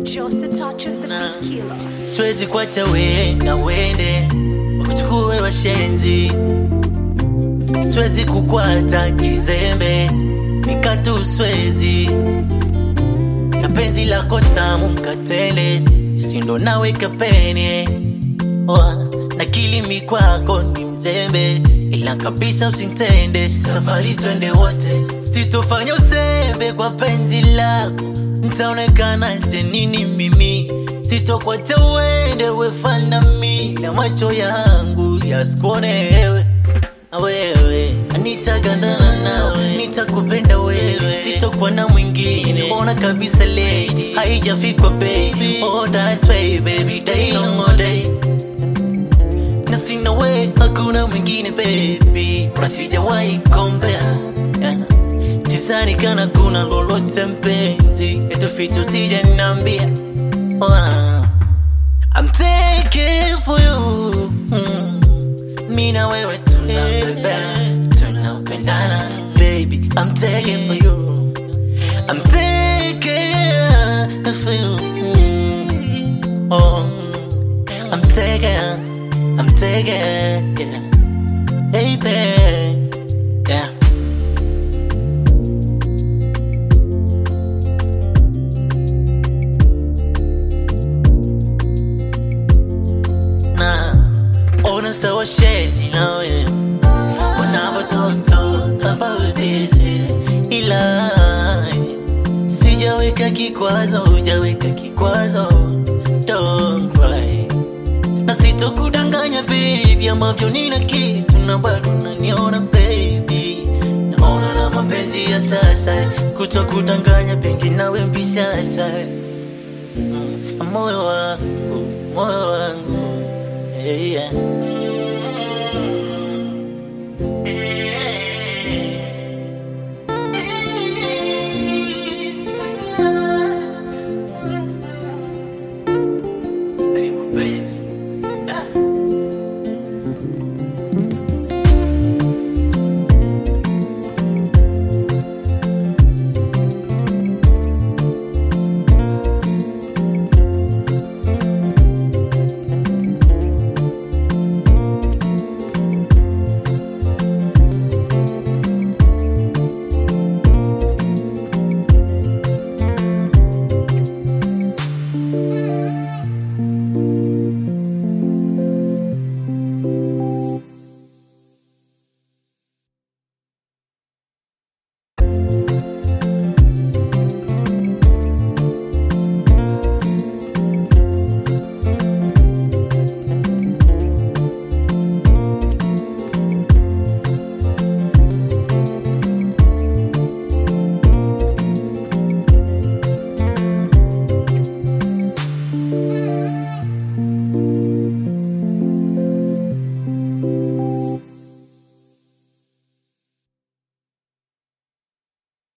Jose touches the beat killer. siwezi kuacha we na wende wakuchukue washenzi siwezi kukwata kizembe mikatu swezi na penzi lako tamu mkatele sindo nawe kapene Oa, na kilimi kwako ni mzembe ila kabisa usintende safari twende wote sitofanya usembe kwa penzi lako ntaonekana je nini mimi sitokwacha uende wefana mi na macho yangu yasikuone ewe na wewe nitagandana nawe nitakupenda wewe sitokuwa na mwingine ona kabisa lady haijafikwa baby oh that's way baby day long all day na sina we hakuna mwingine baby nasijawahi kombea yeah. tisani kana kuna lolote mpenzi etuficho sijanambia oh, ah. I'm taking for you mm. Mi na wewe tunapendana tunapendana baby I'm taking for you I'm taking for you mm. oh I'm taking I'm taking yeah baby yeah na ona sawa shezi nawe wanavyototoka baudisi ila sijaweka kikwazo hujaweka kikwazo don't cry na sitokudanganya baby ambavyo nina kitu na bado naniona baby naona na mapenzi ya sasa kutokudanganya pengi nawe mbisasa mm, moyo wangu moyo wangu hey, yeah.